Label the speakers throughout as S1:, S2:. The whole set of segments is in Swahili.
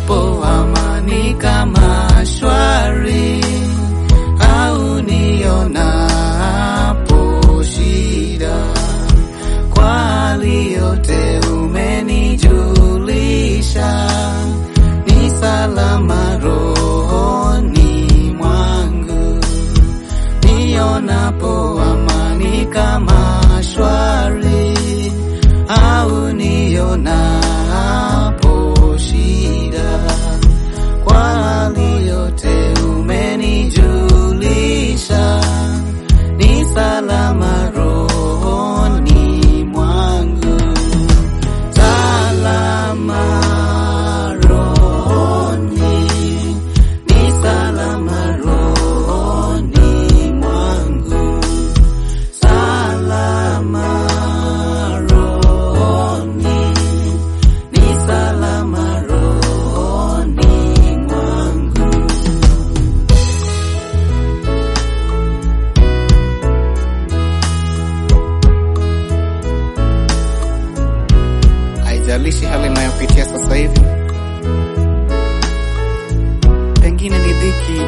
S1: nionapo amani kama shwari au nionapo shida, kwa hali yote umenijulisha, ni salama rohoni mwangu, nionapo amani kama shwari au nionapo shida, kwa hali yote umenijulisha, ni salama rohoni mwangu, salama rohoni, ni salama rohoni mwangu, salama rohoni, ni salama rohoni mwangu. Haijalishi hali inayopitia sasa hivi, pengine ni dhiki,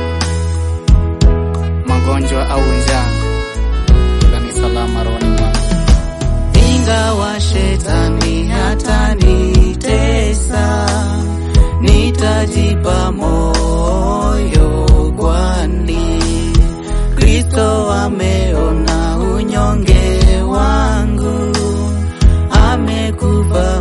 S1: magonjwa au njaa, ila ni salama rohoni mwangu. Ingawa shetani hatanitesa, nitajipa moyo, kwani Kristo ameona unyonge wangu, amekufa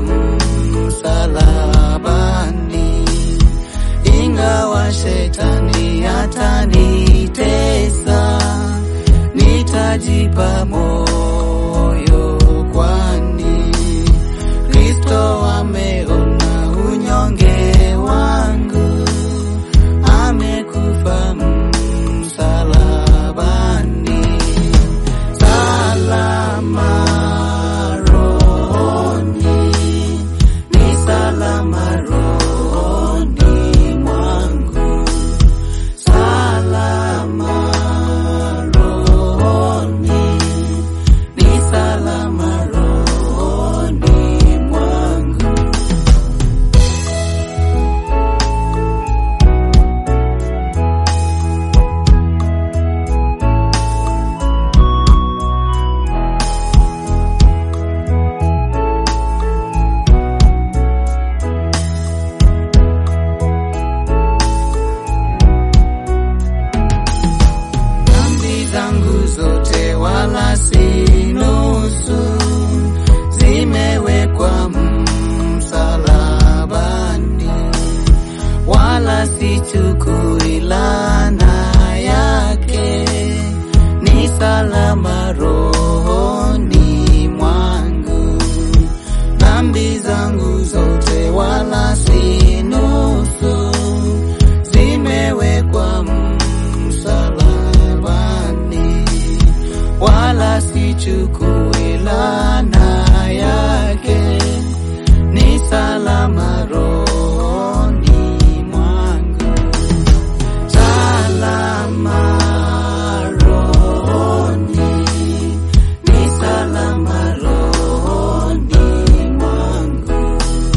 S1: msalabani. Ingawa shetani hatanitesa, nitajipa moyo, kwani Kristo ameona unyonge wangu, amekufa msalabani. Salama rohoni, ni salama rohoni mwangu, salama rohoni, ni salama rohoni mwangu. dhambi zangu zote wala si nusu, zimewekwa msalabani, wala sichukui laana yake, ni salama rohoni mwangu. Dhambi zangu zote wala si nusu, zimewekwa msalabani, wala sichukui laana yake, ni salama rohoni mwangu, salama rohoni, ni salama rohoni mwangu,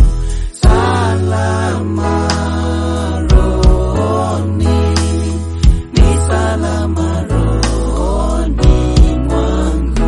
S1: salama rohoni, ni salama rohoni mwangu.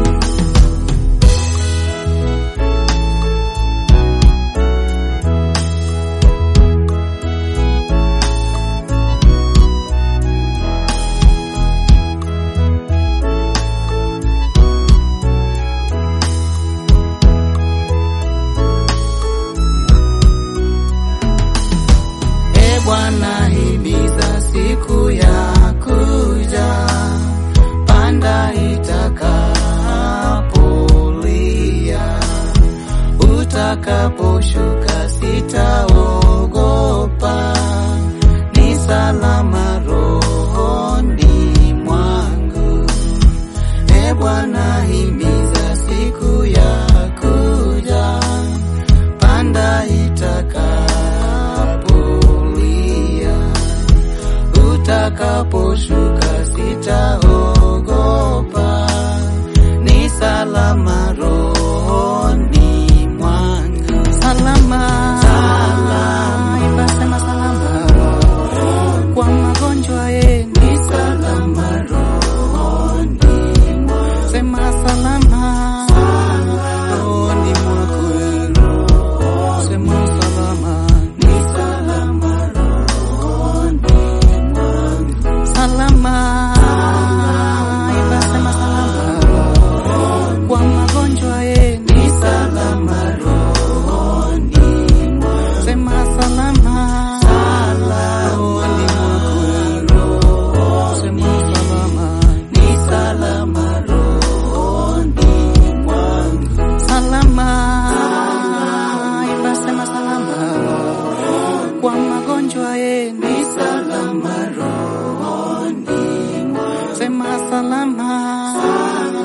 S1: E Bwana, himiza siku ya kuja, panda itakapolia, utakaposhuka sitaogopa, ni salama rohoni mwangu. E Bwana, himiza siku ya kuja, panda itakapolia, utakaposhuka sitaogopa, ni salama rohoni mwangu, salama sema salama